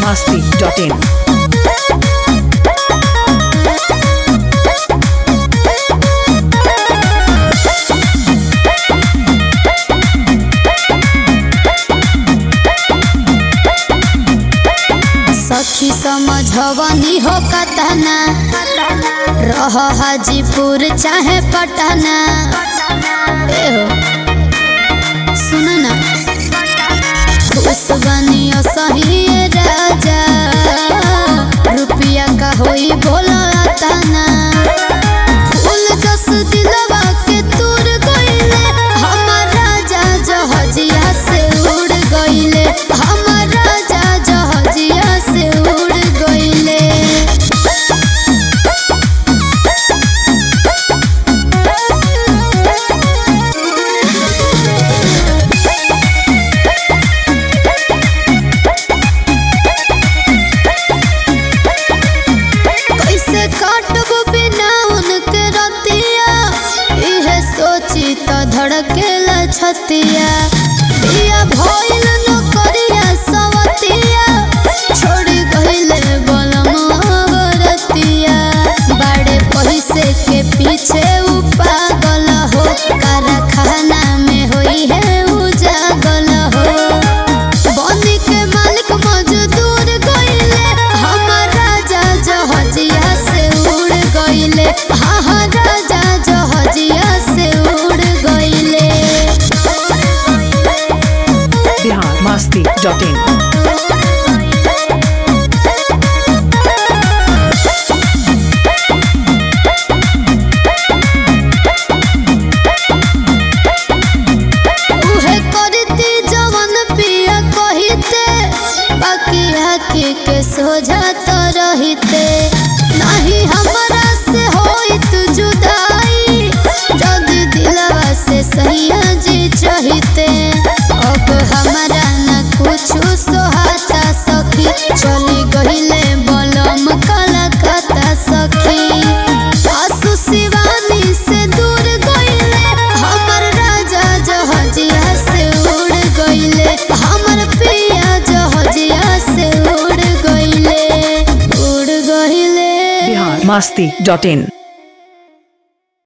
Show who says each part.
Speaker 1: masti.in.
Speaker 2: सखी समझवनी हो कतना रह हाजीपुर चाहे पटना ए हो सुन ना खुश बनियो सही राजा रुपया का होई बोला तना फूल जस दिलवा के तूर गइले हमर राजा जहजिया से उड़ गइले हमर राजा जहजिया से उड़ गइले कैसे काटब बिना उनके रतिया इहे सोची तो धड़केला छतिया बिया भइल नौकरिया सवतिया छोड़ी गइले बलमवा बरतिया बड़े पैसे के पीछे उ पागल हो कारखाना में होई है उजागल हो बनी के मालिक मजदूर गइले हमर राजा जहजिया से उड़ गइले हाँ हाँ राजा जहजिया से उड़ गइले
Speaker 1: Bihar masti.in.
Speaker 2: उहे करती जवन पिया कहिते बाकी आखी के सोझा तो रहिते नहीं हमरा से होइत जुदाई जदी दिलवा से सैया जी चहिते अब हमरा न कुछ सोहाता सखी चली गहिले बलम कलकत्ता सखी आसु शिवानी से दूर गइले हमर राजा जहजिया से उड़ गइले हमर पिया जहजिया से उड़ गइले उड़ गइले
Speaker 1: Bihar masti.in.